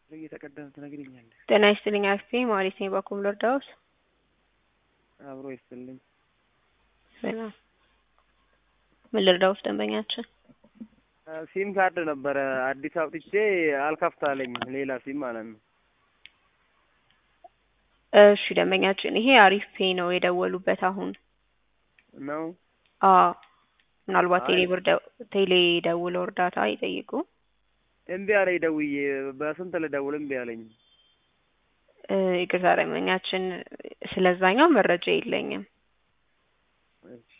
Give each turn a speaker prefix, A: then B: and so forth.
A: እየተቀደም ትነግሪኛለሽ።
B: ጤና ይስጥልኝ አክስቴ ማለት ነኝ። በኩም ልርዳዎት?
A: አብሮ ይስጥልኝ።
B: ሰላም። ምን ልርዳዎት ደንበኛችን?
A: ሲም ካርድ ነበረ አዲስ አውጥቼ አልከፍታለኝ ሌላ ሲም ማለት ነው።
B: እሺ ደንበኛችን፣ ይሄ አሪፍ ፔ ነው የደወሉበት አሁን
A: ነው
B: አዎ ምናልባት
A: አይ-
B: ቴሌ ብር ደው- ቴሌ ደውለው እርዳታ ይጠይቁ።
A: እምቢ አለኝ ደውዬ በስንት ልደውል እምቢ አለኝ።
B: እ፣ ይቅርታ ደንበኛችን፣ ስለዛኛው መረጃ የለኝም።
A: እሺ